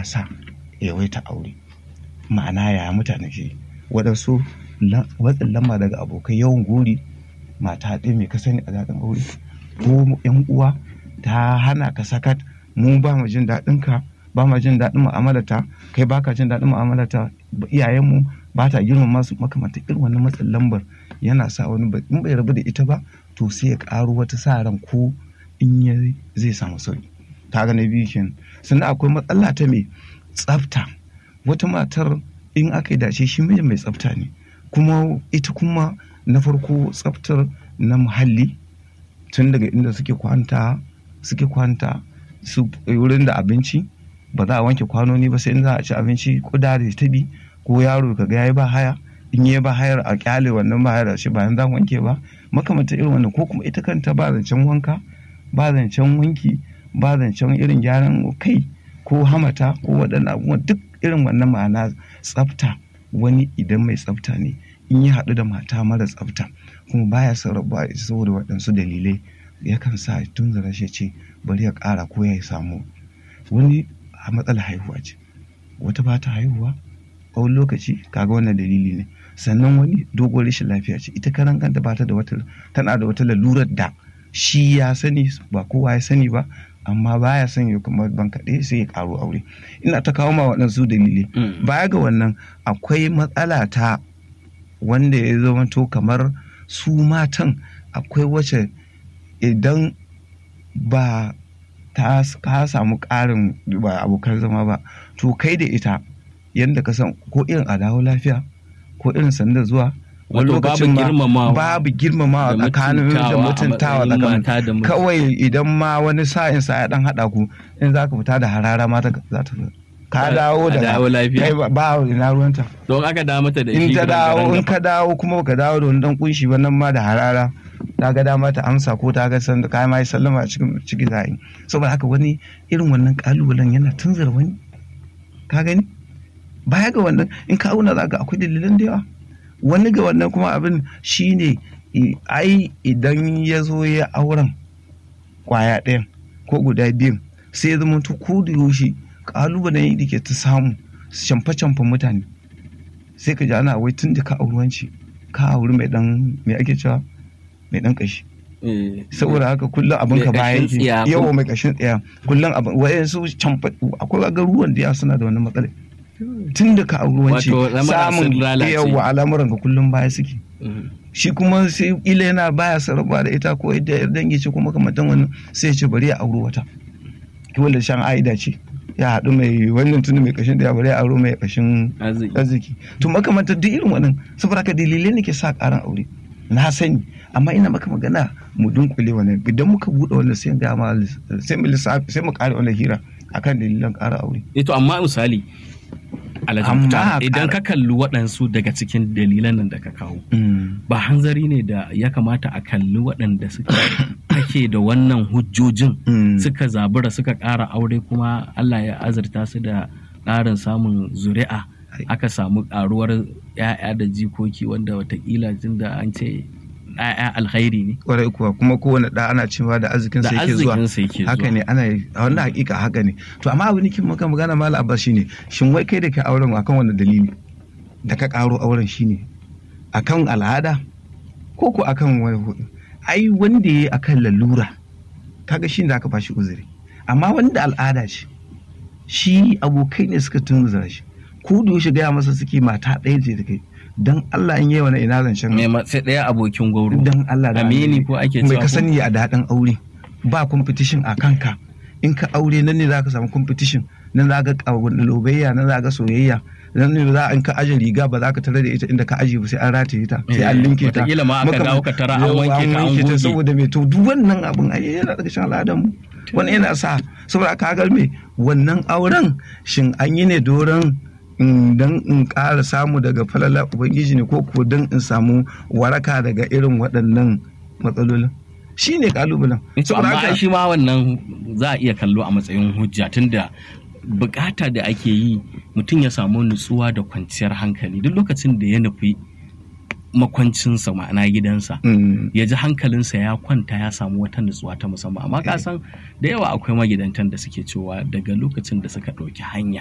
yana sa yawaita aure ma'ana ya mutane ke waɗansu watsin lamba daga abokai yawan gori mata ɗaya mai ka sani a daɗin aure ko yan uwa ta hana ka sakat mu ba mu jin daɗin ka ba mu jin daɗin mu'amalata kai baka jin daɗin mu'amalata iyayenmu ba ta girmama su makamanta irin wannan matsin lambar yana sa wani in bai rabu da ita ba to sai ya ƙaro wata sa ran ko in ya zai samu sauki ta ga na biyu kenan sannan akwai matsala ta mai tsafta wata matar in aka yi dace shi mijin mai tsafta ne kuma ita kuma na farko tsaftar na muhalli tun daga inda suke kwanta suke kwanta su wurin da abinci ba za a wanke kwanoni ba sai in za a ci abinci kuda da tabi ko yaro ka ga yayi ba haya in yi ba hayar a kyale wannan ba hayar shi bayan za wanke ba makamantar irin wannan ko kuma ita kanta ba zancen wanka ba zancen wanki ba zancen irin gyaran kai ko hamata ko waɗannan abubuwan duk irin wannan ma'ana tsafta wani idan mai tsafta ne in ya haɗu da mata mara tsafta kuma baya son rabuwa ita saboda waɗansu dalilai yakan sa tun zara shi ce bari ya ƙara ko ya samu wani a matsalar haihuwa ce wata ba ta haihuwa a wani lokaci kaga wannan dalili ne sannan wani dogon rashin lafiya ce ita karan kanta ba ta da wata tana da wata lalurar da shi ya sani ba kowa ya sani ba amma baya son ya kuma ban kaɗai sai ya ƙaro aure ina ta kawo ma waɗansu dalilai baya ga wannan akwai matsala ta wanda ya zama to kamar su matan akwai wacce idan ba ta ka samu ƙarin ba abokan zama ba to kai da ita yadda ka san ko irin a dawo lafiya ko irin sanda zuwa wani lokacin ma babu girmamawa tsakanin da mutuntawa tsakanin kawai idan ma wani sa'in sa ya dan hada ku in za ka fita da harara ma za ta ka dawo da kai ba ina ruwanta don aka dawo mata da in ta dawo in ka dawo kuma ka dawo da wani dan kunshi ba nan ma da harara ta ga dama ta amsa ko ta ga san kai ma sallama a cikin ciki zai saboda haka wani irin wannan kalubalen yana tunzura wani ka gani baya ga wannan in ka auna za ka akwai dalilan da yawa wani ga wannan kuma abin shine ai idan ya zo ya auren kwaya ɗayan ko guda biyun sai ya zama to ko da yaushe kalubalen da ke ta samu camfe-camfen mutane sai ka ji ana wai tun da ka auruwanci ka auri mai dan mai ake cewa mai dan kashi saboda haka kullum abin ka bayan ki yawa mai kashin tsaya kullum abin wayansu camfa akwai garuruwan da suna da wannan matsalar tun da ka auri wance samun yawa al'amuran ka kullum baya suke shi kuma sai ila yana baya sarrafa da ita ko ita yar dangi ce kuma kamantan wani sai ya ce bari ya auri wata wanda shan aida ce ya haɗu mai wannan tuni mai kashin da ya bari ya auro mai kashin arziki to makamantar duk irin wannan saboda ka dalilai ne ke sa ƙaran aure na sani amma ina maka magana mu dunkule wannan idan muka buɗe wannan sai ga ma sai mu lissafi sai mu ƙara wannan hira akan dalilan ƙara aure ito amma misali idan ka kalli waɗansu daga cikin dalilan nan da ka kawo ba hanzari ne da ya kamata a kalli waɗanda suka ake da wannan hujjojin suka zabura suka ƙara aure kuma Allah ya azurta su da ƙarin samun zuri'a aka samu ƙaruwar 'ya'ya da jikoki wanda watakila tun da an ce ɗaya alkhairi ne. Kwarai kuwa kuma kowane ɗa ana cewa da arzikin sa yake zuwa. Haka ne ana a wannan hakika haka ne. To amma abin kin maka magana mala Abbas shine shin wai kai da ka auren akan wani dalili da ka karo auren shine akan al'ada ko ko akan wani hudu. Ai wanda yayi akan lalura kaga shi da aka bashi uzuri. Amma wanda al'ada ce shi abokai ne suka tunzura shi. Ku da yaushe gaya masa suke mata ɗaya ce da kai. dan Allah in yi wani ina zancen mai sai ɗaya abokin gauro dan Allah da amini ko ake cewa mai ka sani a daɗin aure ba competition a kanka in ka aure nan ne zaka samu competition nan za ga lobayya nan za ga soyayya nan ne za in ka aje riga ba za ka tare da ita inda ka aje ba sai an rataye ta sai an linke ta wataƙila ma aka dawo ka tara an wanke ta an goge saboda me to duk wannan abun ai yana daga cikin al'adar mu wani yana sa saboda ka ga me wannan auren shin an yi ne doron don in ƙara samu daga falala ubangiji ne ko ko don in samu waraka daga irin waɗannan matsalolin shi ne ƙalubalen. to amma shi ma wannan za a iya kallo a matsayin hujja tunda bukata da ake yi mutum ya samu nutsuwa da kwanciyar hankali duk lokacin da ya nufi makwancinsa ma'ana gidansa ya ji hankalinsa ya kwanta ya samu wata nutsuwa ta musamman amma ka san da yawa akwai magidantan da suke cewa daga lokacin da suka ɗauki hanya